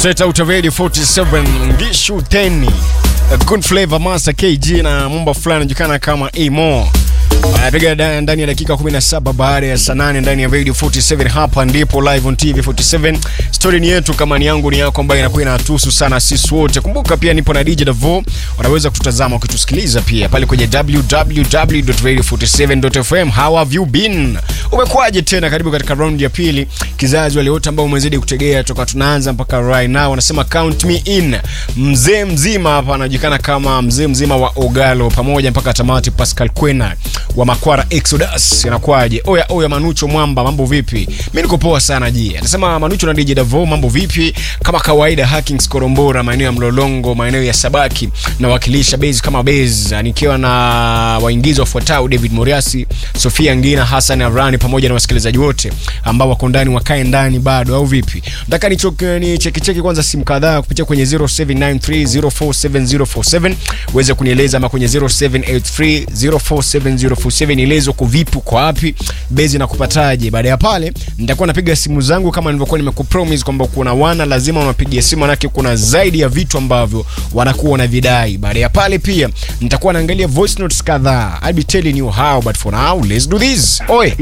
Straight out of Radio 47 Ngishu 10 A Good Flavor Master KG na mumba fulani anajulikana kama Emo anapiga da- ndani ya dakika 17 baada ya saa 8 ndani ya Radio 47. Hapa ndipo live on TV 47. Story ni yetu kama ni yangu ni yako, ambayo inakuwa inatuhusu sana sisi wote. Kumbuka pia nipo na DJ Davo, unaweza kututazama ukitusikiliza pia pale kwenye www.radio47.fm. How have you been? Umekuwaje tena? Karibu katika round ya pili. Kizazi wale wote ambao umezidi kutegea toka tunaanza mpaka right now, wanasema count me in. Mzee mzima hapa anajulikana kama mzee mzima wa Ogalo pamoja mpaka tamati, Pascal Kwena wa Makwara Exodus. Inakuwaje? Oya oya, Manucho Mwamba, mambo vipi? Mimi niko poa sana ji. Anasema Manucho na DJ Davo, mambo vipi? Kama kawaida, Hackings Korombora, maeneo ya Mlolongo, maeneo ya Sabaki, nawakilisha base kama base, nikiwa na waingizi wafuatao David Moriasi, Sofia Ngina, Hassan Avrani pamoja na wasikilizaji wote ambao wako ndani wakae ndani bado au vipi? Nataka nichoke ni cheki cheki kwanza simu kadhaa kupitia kwenye 0793047047 uweze kunieleza ama kwenye 0783047047 nieleze uko vipi, uko wapi, bezi na kupataje. Baada ya pale nitakuwa napiga simu zangu kama nilivyokuwa nimekupromise kwamba kuna wana lazima unapigia simu, manake kuna zaidi ya vitu ambavyo wanakuwa na vidai. Baada ya pale pia nitakuwa naangalia voice notes kadhaa. I'll be telling you how but for now let's do this. Oi,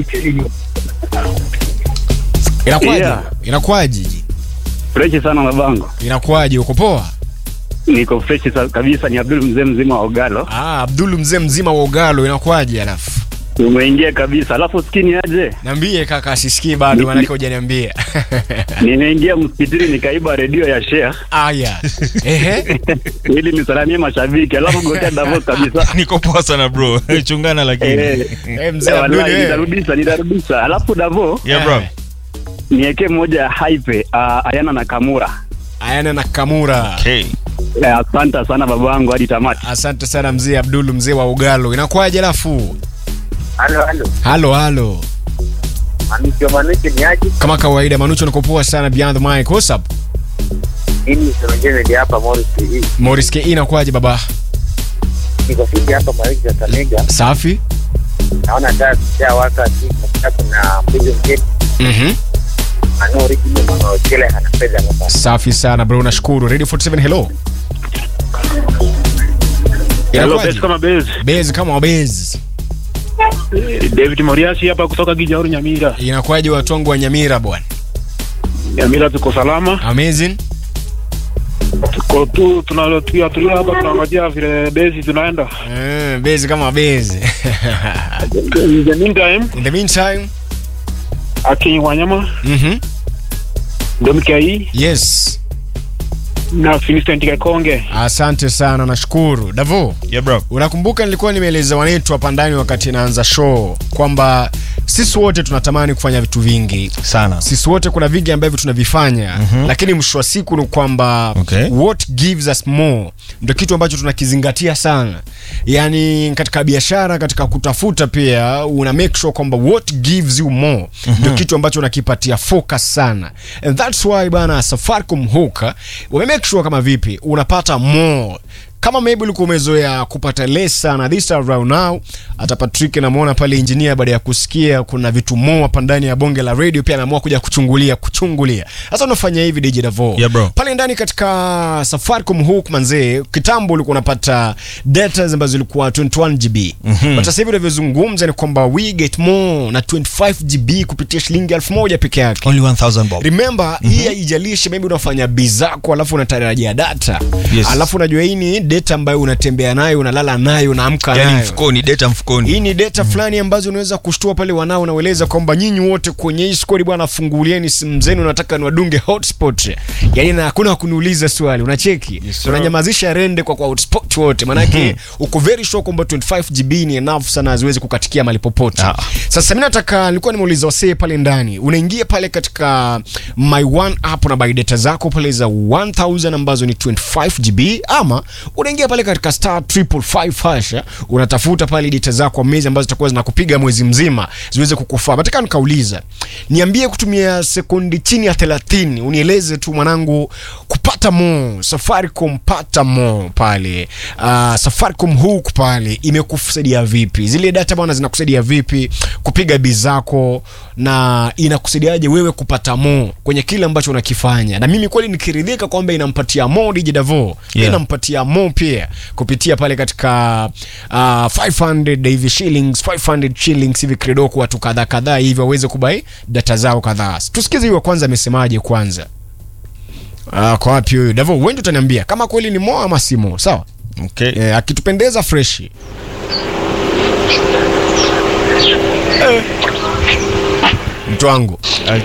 inakuwaje? Yeah. Inakuwaje? Freshi sana mabango, Inakuwaje? Uko poa? niko freshi sa- kabisa. Ni Abdul mzee mzima wa Ogalo, Ah, Abdul mzee mzima wa Ugalo, inakuwaje? Alafu umeingia kabisa. Alafu skini aje, niambie kaka, asisikii bado, Ni- manake ni- hujaniambia. nimeingia msikitini nikaiba redio ya Share Aya, ehe, ili nisalamie mashabiki, alafu gotea Davos kabisa. niko poa sana bro chungana lakini Eh, Eh, mzee eh, Abdul, wallahi, eh. nitarudisha nitarudisha. Alafu Davo yeah bro niwekee moja ya hype uh, Ayana na Kamura. Ayana na Kamura. okay Eh, Asante sana babangu hadi tamati. Asante sana mzee Abdul mzee wa Ugalo, inakuwaje? Alafu Halo, halo. halo halo, Manucho, Manucho ni aje? kama kawaida, Manucho niko poa sana. Beyond the mic, what's up? Mimi Semengene ndio hapa Morris hii. Morris Ke, inakuwaje baba? Niko fiti hapa Mariki ya Kamega. Safi. Naona taa kisha waka sasa kuna mpigo mgeni. Mhm. Ano original mama kile ana fedha hapa. Safi sana bro, nashukuru. Radio 47 hello. Hello, Inakuwaje? best kama base. Bezi kama wabezi. David Moriasi hapa kutoka Gijauri Nyamira. Inakuwaje watu wangu wa Nyamira bwana? Nyamira tuko salama. Amazing. Tuko tu tunalotulia tulia hapa tunangojea vile base tunaenda. Eh, bezi kama bezi. In the meantime, In the meantime, Aki Wanyama, mhm. Domkai Yes. na Finistent Kakonge. Asante sana, nashukuru. Davo, yeah bro unakumbuka nilikuwa nimeeleza wanetu hapa ndani wakati naanza show kwamba sisi wote tunatamani kufanya vitu vingi sana sisi wote kuna vingi ambavyo tunavifanya mm-hmm. lakini mwisho wa siku ni kwamba Okay. what gives us more ndio kitu ambacho tunakizingatia sana yaani katika biashara katika kutafuta pia una make sure kwamba what gives you more mm-hmm. ndio kitu ambacho unakipatia focus sana and that's why bana safaricom huka wame make sure kama vipi unapata more kama maybe ulikuwa umezoea kupata less sana this time around now hata Patrick namuona pale engineer baada ya kusikia kuna vitu more hapa ndani ya bonge la radio pia anaamua kuja kuchungulia kuchungulia sasa unafanya hivi DJ Davo Yeah, bro. pale ndani katika Safaricom hook manzee kitambo ulikuwa unapata data ambazo zilikuwa 21 GB mm-hmm. but sasa hivi unavyozungumza ni kwamba we get more na 25 GB kupitia shilingi 1000 peke yake only 1000 bob remember mm-hmm. hii haijalishi maybe unafanya bi zako alafu unatarajia data Yes. alafu unajua hii ni data ambayo unatembea nayo unalala nayo unaamka yani nayo mfukoni data mfukoni hii ni data fulani ambazo unaweza kushtua pale wanao unaweleza kwamba nyinyi wote kwenye hii skori bwana fungulieni simu zenu nataka niwadunge hotspot yani na hakuna kuniuliza swali unacheki sir. unanyamazisha rende kwa kwa hotspot wote manake uko very sure kwamba 25 GB ni enough sana haziwezi kukatikia mali popote Ah. sasa mimi nataka nilikuwa nimeuliza wasee pale ndani unaingia pale katika my one app na buy data zako pale za 1000 ambazo ni 25 GB ama una unaingia pale katika star triple five hash eh, unatafuta pale data zako kwa mwezi ambazo zitakuwa zinakupiga mwezi mzima ziweze kukufaa nataka nikauliza niambie kutumia sekundi chini ya 30 unieleze tu mwanangu kupata mo safaricom pata mo pale uh, safaricom hook pale imekusaidia vipi zile data bwana zinakusaidia vipi kupiga bi zako na inakusaidiaje wewe kupata mo kwenye kile ambacho unakifanya na mimi kweli nikiridhika kwamba inampatia mo DJ Davo Yeah. inampatia mo pia kupitia pale katika uh, 500 hivi shillings 500 shillings hivi kidogo watu kadhaa kadhaa hivi waweze kubai data zao kadhaa tusikize hiyo kwanza amesemaje kwanza Ah, kwa wapi huyu Davo wewe ndio utaniambia kama kweli ni mo ama si mo sawa Okay. eh, akitupendeza freshi eh. mtu wangu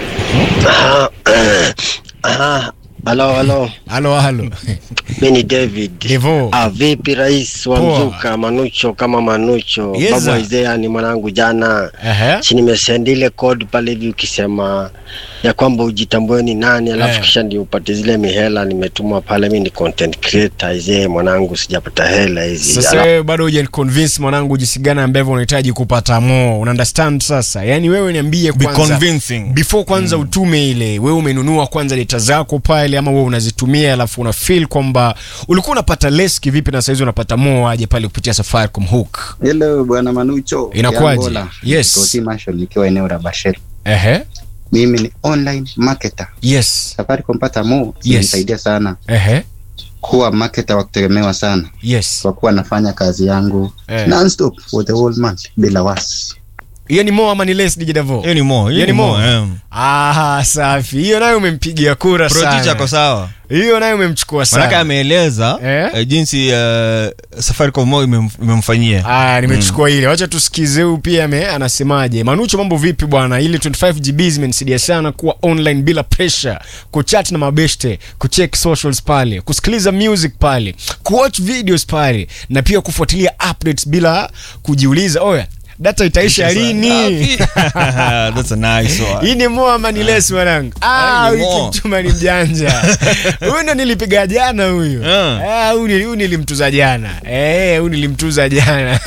Ah, halo halo, halo halo mi ni David. Devo Ah, vipi rais wa Poa. mzuka Manucho kama Manucho Yes, babu sir. Isaiah ni mwanangu jana Ehe. si nimesend ile code pale hivi ukisema ya kwamba ujitambue ni nani alafu Eh. kisha ndio upate zile mihela nimetumwa pale mi ni content creator Isaiah mwanangu sijapata hela hizi sasa Ala- wewe bado hujaniconvince mwanangu jinsi gani ambavyo unahitaji kupata mo una understand sasa yaani wewe niambie Be kwanza convincing. before kwanza utume ile wewe umenunua kwanza data zako pale ama wewe unazitumia alafu una feel kwamba ulikuwa unapata less kivipi na saizi unapata mo aje pale kupitia Safaricom hook Hello bwana Manucho. Inakuwaje? Yangola. Yes. Tosi Marshall nikiwa eneo la Bashir. ehe Mimi ni online marketer. yes Safaricom pata mo Yes. inanisaidia sana ehe kuwa marketer wa kutegemewa sana yes kwa kuwa nafanya kazi yangu Eh. non-stop for the whole month bila wasi. hiyo ni mo ama ni less DJ Davo Hiyo ni mo, hiyo Hiyo ni ni mo. mo. eh. ah safi hiyo nayo umempigia kura Pro teacher sana ako sawa. hiyo nayo umemchukua Manake sana ameeleza Eh? eh, jinsi eh, Safaricom mo imem- imemfanyia. Aya, nimechukua ile. Wacha tusikize huyu pia ame anasemaje. Manucho, mambo vipi bwana? Ile 25 GB zimenisaidia sana kuwa online bila pressure, kuchat na mabeshte, kucheck socials pale, kusikiliza music pale, kuwatch videos pale na pia kufuatilia updates bila kujiuliza, oya data itaisha lini? That's a nice one. Hii ni moa ama ni less mwanangu? Ah, Ah, ni huyu Mo. kimchuma ni mjanja. Huyu ndo nilipiga jana huyu. Ah. Ah, huyu nili- huyu nilimtuza jana. Eh, huyu nilimtuza jana.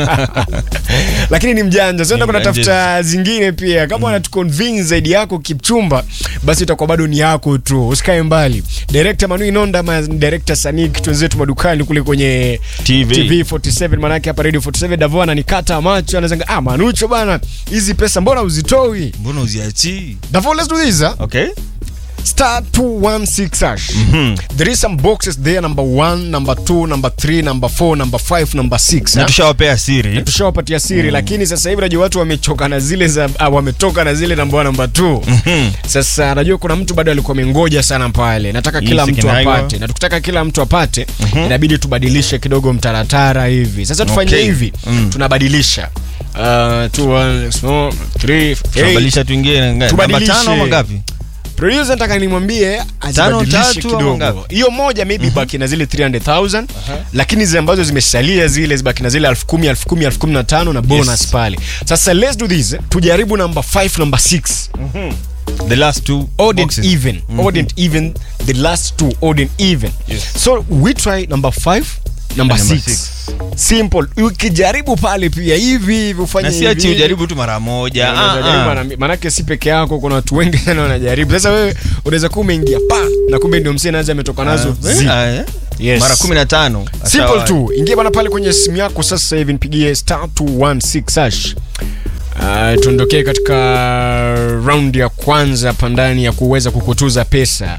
Lakini ni mjanja. Sasa ndo Ni kuna mjanja. tafuta zingine pia. Kama wanatuconvince zaidi yako Kipchumba, basi itakuwa bado ni yako tu. Usikae mbali. Director Manu Inonda ama director Sanik twenzetu madukani kule kwenye TV. TV 47 manake hapa Radio 47 Davo ananikata macho anazanga ah Manucho bana hizi pesa mbona uzitoi? Mbona uziachii? Davo let's do this. Huh? Okay. star 216 hash there is some boxes there number 1 number 2 number 3 number 4 number 5 number 6 Na tushawapea siri. tushawapatia siri lakini sasa hivi najua watu wamechoka na zile za ah, wametoka na zile namba 1 namba 2 sasa najua kuna mtu bado alikuwa amengoja sana pale nataka kila Yes, mtu kinaiwa. apate na tukitaka kila mtu apate inabidi tubadilishe kidogo mtaratara hivi sasa tufanye Okay. hivi Mm. tunabadilisha Uh, two, one, small, three, eight. Tunabadilisha tuingie na ngapi? Namba Tubadilishe. tano ama ngapi? producer nataka nimwambie azibadilishe tatu ama kidogo ngapi? hiyo moja maybe baki na zile 300000 lakini zile ambazo zimesalia zile zibaki na zile 10000 10000 15000 na bonus Yes. pale sasa let's do this tujaribu number 5 number 6 The last two odd and boxes. even odd and even the last two odd and even so we try number 5 number Number 6 six. simple ukijaribu pale pia hivi hivi ufanye Na si ati hivi. ujaribu tu mara moja. Unaweza Ah, jaribu ah. mara- manake si peke yako kuna watu wengi sana wanajaribu sasa wewe unaweza kuwa umeingia pa na kumbe ndio msee nazi ametoka nazo Ah, zi. ah, eh? Yes. Mara 15. simple Sawa. tu ingia bana pale kwenye simu yako sasa hivi nipigie star 216 hash Uh, tuondokee katika round ya kwanza hapa ndani ya kuweza kukutuza pesa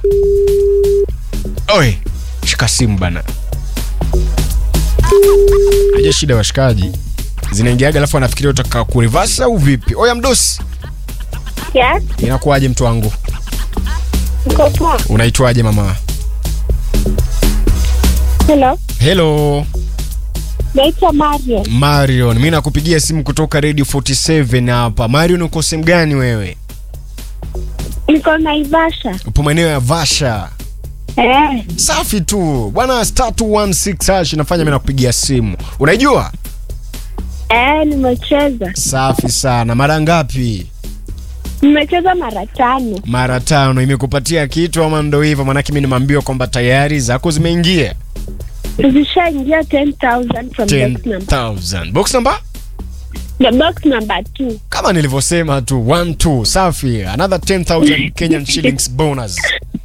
oe shika simu bana aja shida washikaji zinaingiaga alafu anafikiria utaka kurivasa au vipi oya mdosi Yes, inakuwaje mtu wangu niko poa. unaitwaje mama Hello, helo naitwa Mariam. marion mi nakupigia simu kutoka radio 47 hapa marion uko sehemu gani wewe Niko Naivasha. upo maeneo ya vasha Eh, safi tu bwana star 216 hash inafanya mi nakupigia simu unaijua eh, nimecheza. safi sana mara ngapi Nimecheza mara tano. mara tano imekupatia kitu ama ndo hivyo manake mi nimeambiwa kwamba tayari zako zimeingia Zishaingia 10,000 from box number. 10000 box number The box number two. kama nilivyosema tu 1 2 safi another 10000 Kenyan shillings bonus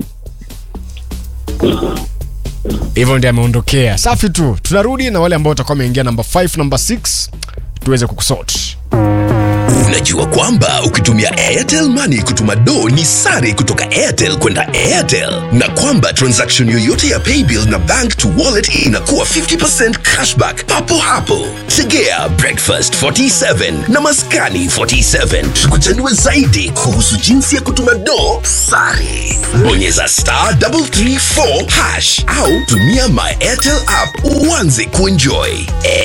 hivyo ndio ameondokea safi tu tunarudi na wale ambao watakuwa wameingia namba 5 namba 6 tuweze kukusort Unajua kwamba ukitumia Airtel Money kutuma do ni sare kutoka Airtel kwenda Airtel, na kwamba transaction yoyote ya paybill na bank to wallet inakuwa 50% cashback papo hapo. Tegea Breakfast 47 na Maskani 47 tukuchanue zaidi kuhusu jinsi ya kutuma do sare. Bonyeza star 334 hash au tumia my Airtel app uanze kuenjoy.